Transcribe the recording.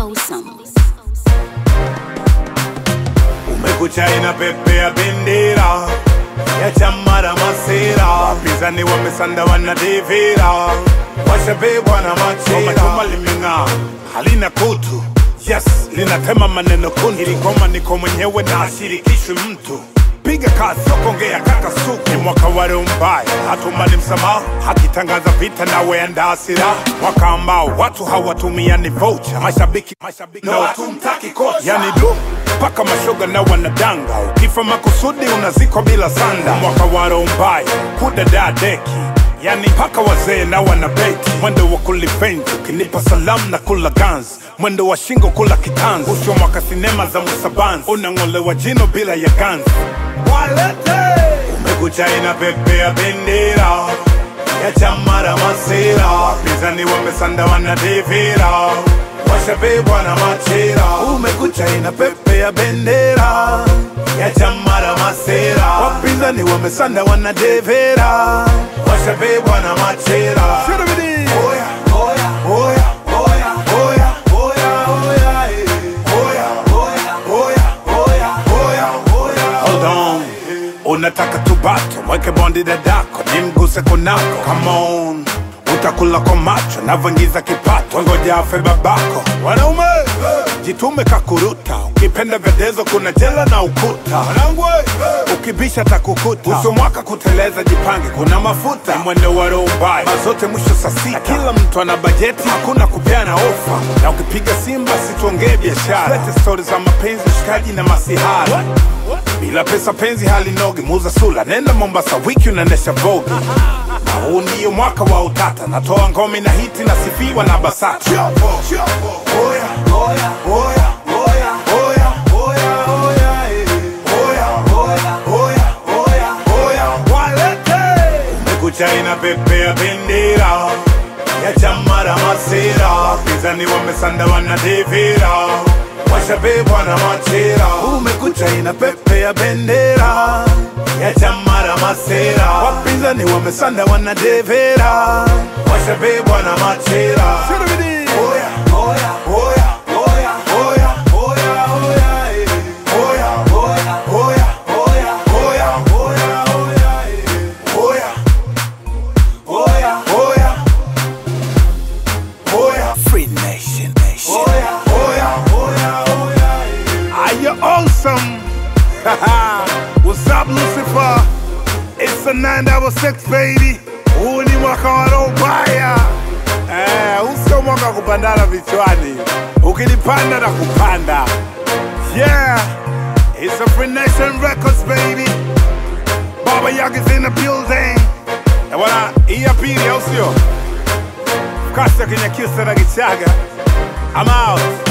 awesome. Umekucha inapepea bendera ya chama la masera, wapinzani wamesanda wanadivira, washabebwa na machera. Chuma limeng'aa halina kutu, yes linatema maneno kuntu. Ili ngoma niko mwenyewe na ashirikishwi mtu piga kazi sokongea kaka suku ni mwaka wa roho mbaya hatumani msamaha hakitangaza vita nawe andaa silaha mwaka ambao watu hawatumiani vocha mashabiki mashabiki no, hatumtaki kocha yani du mpaka mashoga na wanadanga ukifa makusudi unazikwa bila sanda mwaka wa roho mbaya kudadaa deki yani mpaka wazee na wanabeti mwendo wa kulifenzi ukinipa salamu na kula gans mwendo wa shingo kula kitanzi usho mwaka sinema za musabanzi unang'olewa jino bila ya ganzi umekucha inapepea bendera ya chama la masera wapinzani wamesanda wanadivira washabebwa na machera umekucha inapepea bendera ya chama la masera wapinzani wamesanda wanadevera washabebwa na machera Oya, oya, oya, oya, oya, oya, oya, eh. Oya, oya, oya, oya, oya, oya. Hold on. unataka tubato mweke bondi dadako nimguse kunako Come on utakula kwa macho navyoingiza kipato ngoja afe babako wanaume jitume kakuruta ukipenda vedezo kuna jela na ukuta wanangu ukibisha takukuta uso mwaka kuteleza jipange kuna mafuta Ni mwendo wa roho mbaya mazote mwisho saa sita kila mtu ana bajeti hakuna kupeana ofa na ukipiga simba situongee biashara lete stori za mapenzi ushikaji na masihara bila pesa penzi halinogi muza sula nenda mombasa wiki unaendesha vogi na huu ndiyo mwaka wa utata natoa ngome na hiti nasifiwa na basata Oya, oya, oya, oya, oya, oya, oya, eh. Oya, oya, oya, oya, oya, walete. Umekucha inapepea bendera ya chama la masera wapinzani wamesanda wanadivira washabebwa na machera umekucha inapepea bendera ya chama la masera wapinzani wamesanda wanadevera washabebwa na machera Oya, oya, oya, oya, oya, oya, oya, eh. Oya, oya, oya, oya, oya, oya, oya, eh. Oya, oya, oya, oya. Free Nation Nation. Oya, oya, oya, oya, eh. Are you awesome? What's up, Lucifer? It's a nine double six, baby. Huu ni mwaka wa roho mbaya. Eh, huu sio mwaka wa kupandana vichwani. Ukilipanda na kupanda. Yeah, it's a Free Nation Records, baby. Baba Yaga is in the building. Eh, bwana, hii ya pili au sio? Kasa kwenye kisa na kichaga. I'm out.